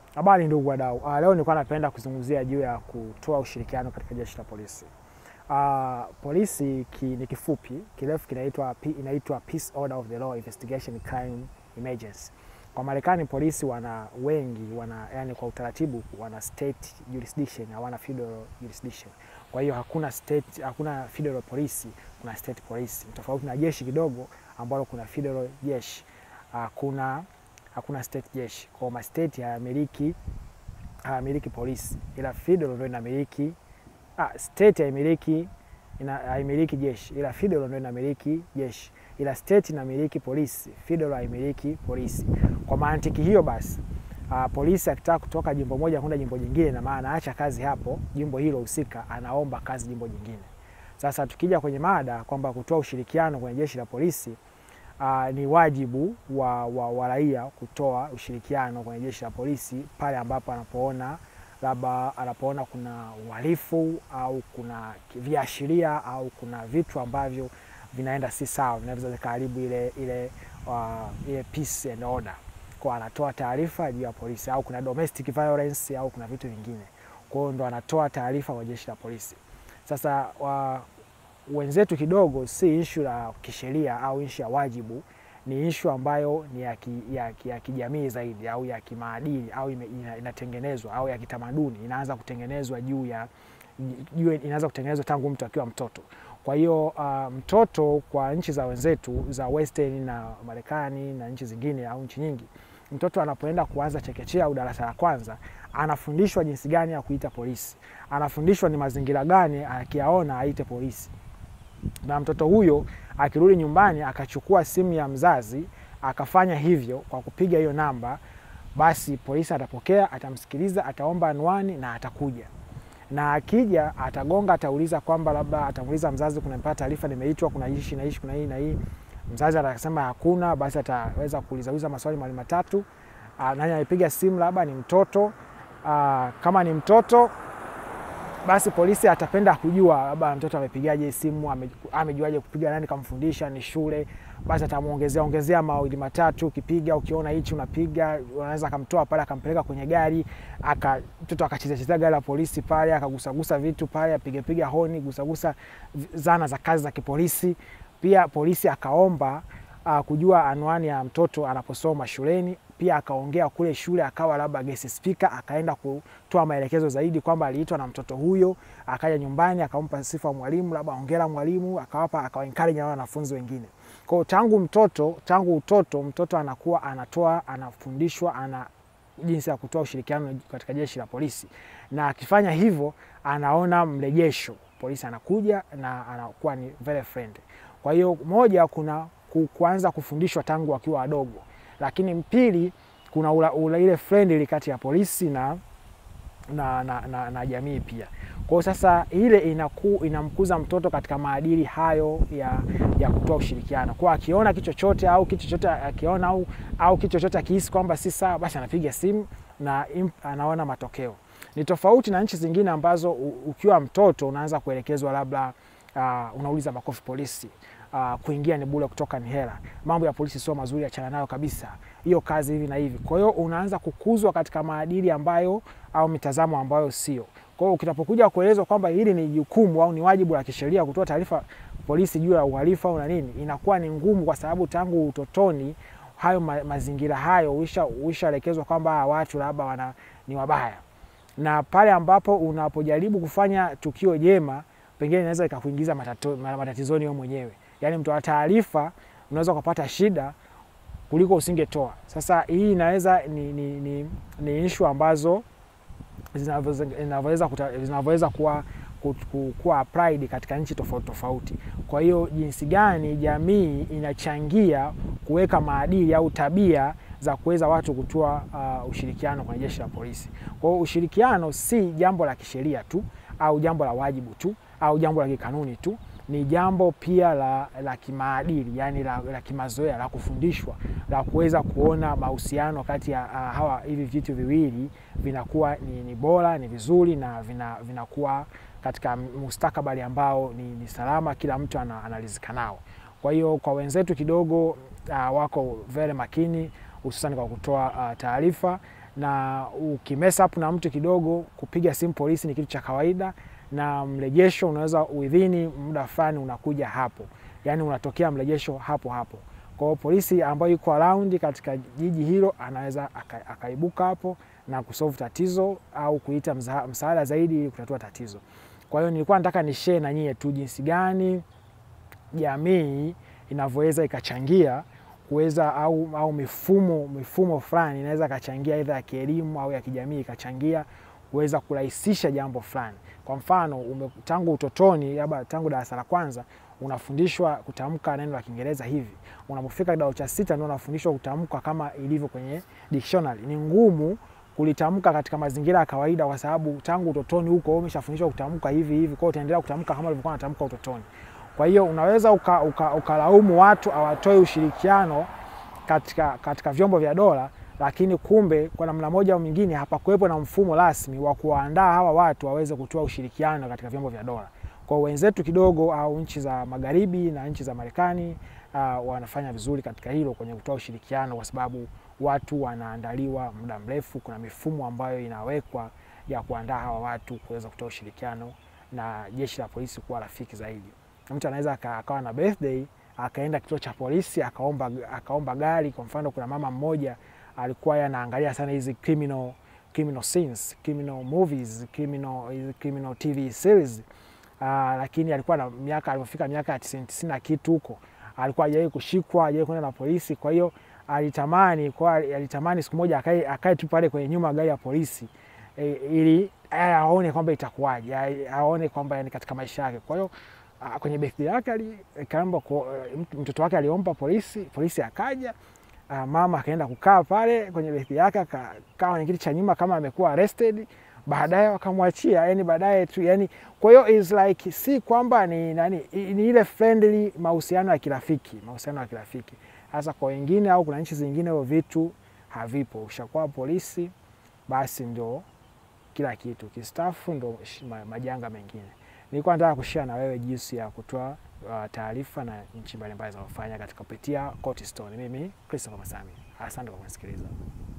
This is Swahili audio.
Habari ndugu wadau. Uh, leo nilikuwa napenda kuzungumzia juu ya kutoa ushirikiano katika jeshi la polisi. Uh, polisi ki, ni kifupi, kirefu kinaitwa inaitwa Peace Order of the Law Investigation Crime Emergency. Kwa Marekani polisi wana wengi wana yani, kwa utaratibu wana state jurisdiction, hawana federal jurisdiction. Kwa hiyo hakuna state, hakuna federal polisi, kuna state police. Tofauti na jeshi kidogo ambalo kuna federal jeshi. Uh, kuna hakuna state jeshi. Kwa ma state hayamiliki hayamiliki polisi, ila federal ndio inamiliki. Ah, state haimiliki ina haimiliki jeshi, ila federal ndio inamiliki jeshi, ila state inamiliki polisi, federal haimiliki polisi. Kwa mantiki hiyo basi Uh, polisi akitaka kutoka jimbo moja kwenda jimbo jingine, na maana anaacha kazi hapo jimbo hilo husika, anaomba kazi jimbo jingine. Sasa tukija kwenye mada kwamba kutoa ushirikiano kwenye jeshi la polisi uh, ni wajibu wa, wa, wa raia kutoa ushirikiano kwenye jeshi la polisi pale ambapo anapoona labda anapoona kuna uhalifu au kuna viashiria au kuna vitu ambavyo vinaenda si sawa, vinaweza vikaharibu ile, ile, uh, ile peace and order kwa anatoa taarifa juu ya polisi, au kuna domestic violence au kuna vitu vingine, kwa hiyo ndo anatoa taarifa kwa jeshi la polisi. Sasa wa, wenzetu kidogo si ishu la kisheria au ishu ya wajibu, ni ishu ambayo ni ya, ki, ya, ki, ya kijamii zaidi au ya kimaadili au ime, ina, inatengenezwa au ya kitamaduni, inaanza kutengenezwa juu ya juu, inaanza kutengenezwa tangu mtu akiwa mtoto. Kwa hiyo uh, mtoto kwa nchi za wenzetu za Western na Marekani na nchi zingine au nchi nyingi, mtoto anapoenda kuanza chekechea au darasa la kwanza, anafundishwa jinsi gani ya kuita polisi, anafundishwa ni mazingira gani akiyaona aite polisi. Na mtoto huyo akirudi nyumbani akachukua simu ya mzazi akafanya hivyo kwa kupiga hiyo namba, basi polisi atapokea, atamsikiliza, ataomba anwani na atakuja na akija atagonga, atauliza kwamba labda atamuuliza mzazi, kunampata taarifa nimeitwa, kuna ishi na ishi, kuna hii na hii. Mzazi atasema hakuna, basi ataweza kuuliza uliza maswali mawili matatu. Nani amepiga simu, labda ni mtoto. Aa, kama ni mtoto basi polisi atapenda kujua labda mtoto amepigaje simu, ame, amejuaje kupiga, nani kamfundisha, ni shule. Basi atamuongezea ongezea mawili matatu, ukipiga ukiona hichi unapiga, unaweza akamtoa pale akampeleka kwenye gari, aka mtoto akacheza cheza gari la polisi pale, akagusagusa vitu pale, apige piga honi, gusagusa zana za kazi za kipolisi. Pia polisi akaomba uh, kujua anwani ya mtoto anaposoma shuleni pia akaongea kule shule, akawa labda guest speaker, akaenda kutoa maelekezo zaidi kwamba aliitwa na mtoto huyo. Akaja nyumbani akampa sifa mwalimu, labda hongera mwalimu, akawapa akawa encourage na wanafunzi wengine. Kwa hiyo tangu mtoto tangu utoto mtoto anakuwa anatoa anafundishwa ana jinsi ya kutoa ushirikiano katika jeshi la polisi, na akifanya hivyo anaona mrejesho, polisi anakuja na anakuwa ni very friendly. Kwa hiyo moja, kuna kuanza kufundishwa tangu wakiwa wadogo lakini pili kuna ula, ula ile friendly kati ya polisi na, na, na, na, na jamii pia. Kwa hiyo sasa ile inaku, inamkuza mtoto katika maadili hayo ya, ya kutoa ushirikiano. Kwa akiona kitu chochote au kitu chochote akiona au, au kitu chochote akihisi kwamba si sawa, basi anapiga simu na imp, anaona matokeo. Ni tofauti na nchi zingine ambazo ukiwa mtoto unaanza kuelekezwa labda uh, unauliza makofi polisi Uh, kuingia ni bure, kutoka ni hela. Mambo ya polisi sio mazuri, achana nayo kabisa, hiyo kazi hivi na hivi. Kwa hiyo unaanza kukuzwa katika maadili ambayo au mitazamo ambayo sio. Kwa hiyo ukitapokuja kuelezwa kwamba hili ni jukumu au ni wajibu wa kisheria kutoa taarifa polisi juu ya uhalifu au na nini, inakuwa ni ngumu, kwa sababu tangu utotoni hayo ma, mazingira hayo uishaelekezwa kwamba watu labda wana ni wabaya, na pale ambapo unapojaribu kufanya tukio jema, pengine inaweza ikakuingiza matatizoni wewe mwenyewe Yaani mtoa taarifa unaweza ukapata shida kuliko usingetoa. Sasa hii inaweza ni, ni, ni, ni ishu ambazo zinavyoweza kuwa, kuwa applied katika nchi tofauti tofauti. Kwa hiyo jinsi gani jamii inachangia kuweka maadili au tabia za kuweza watu kutoa uh, ushirikiano kwenye jeshi la polisi. Kwa hiyo ushirikiano si jambo la kisheria tu au jambo la wajibu tu au jambo la kikanuni tu ni jambo pia la, la kimaadili yani la, la kimazoea la kufundishwa la kuweza kuona mahusiano kati ya uh, hawa hivi vitu viwili vinakuwa ni, ni bora ni vizuri na vinakuwa vina katika mustakabali ambao ni, ni salama, kila mtu analizika nao. Kwa hiyo kwa wenzetu kidogo uh, wako very makini hususan kwa kutoa uh, taarifa na ukimesa up na mtu kidogo, kupiga simu polisi ni kitu cha kawaida, na mrejesho unaweza within muda fulani unakuja hapo, yani unatokea mrejesho hapo hapo. Kwa hiyo polisi ambayo yuko around katika jiji hilo anaweza aka, akaibuka hapo na kusolve tatizo au kuita mza, msaada zaidi ili kutatua tatizo. Kwa hiyo nilikuwa nataka ni share na nyie tu jinsi gani jamii inavyoweza ikachangia kuweza au, au mifumo mifumo fulani inaweza ikachangia aidha ya kielimu au ya kijamii ikachangia kuweza kurahisisha jambo fulani. Kwa mfano ume, tangu utotoni labda tangu darasa la kwanza unafundishwa kutamka neno la Kiingereza hivi, unapofika kidato cha sita ndio unafundishwa kutamka kama ilivyo kwenye dictionary. Ni ngumu kulitamka katika mazingira ya kawaida, kwa sababu tangu utotoni huko umeshafundishwa kutamka hivi hivi, kwa hiyo utaendelea kutamka kama ulivyokuwa unatamka utotoni. Kwa hiyo unaweza ukalaumu uka, uka watu hawatoi ushirikiano katika, katika vyombo vya dola, lakini kumbe kwa namna moja au nyingine hapakuwepo na mfumo rasmi wa kuwaandaa hawa watu waweze kutoa ushirikiano katika vyombo vya dola. Kwa wenzetu kidogo au nchi za magharibi na nchi za Marekani uh, wanafanya vizuri katika hilo kwenye kutoa ushirikiano, kwa sababu watu wanaandaliwa muda mrefu. Kuna mifumo ambayo inawekwa ya kuandaa hawa watu kuweza kutoa ushirikiano na jeshi la polisi kuwa rafiki zaidi. Mtu anaweza akawa na birthday akaenda kituo cha polisi akaomba, akaomba gari. Kwa mfano, kuna mama mmoja alikuwa anaangalia sana hizi criminal, criminal scenes, criminal movies, criminal, criminal TV series uh, lakini alikuwa na miaka alipofika miaka ya tisini tisini na kitu huko alikuwa hajawahi kushikwa, hajawahi kwenda na polisi. Kwa hiyo alitamani kwa alitamani siku moja akae akae tu pale kwenye nyuma ya gari ya polisi e, ili aone kwamba itakuwaje, aone kwamba yani katika maisha yake. Kwa hiyo kwenye birthday yake aliomba mtoto wake aliomba polisi, polisi akaja. Mama akaenda kukaa pale kwenye birthday yake, akakaa kwenye kiti cha nyuma kama amekuwa arrested, baadaye wakamwachia, yani baadaye tu yani. Kwa hiyo is like si kwamba ni nani, ni ile friendly, mahusiano ya kirafiki, mahusiano ya kirafiki. Sasa kwa wengine au kuna nchi zingine hivyo vitu havipo. Ushakuwa polisi, basi ndo kila kitu, kistafu ndo majanga mengine. Nilikuwa nataka kushare na wewe jinsi ya kutoa uh, taarifa na nchi mbalimbali zinazofanya katika kupitia Court Stone. Mimi Christopher Masami, asante kwa kunisikiliza.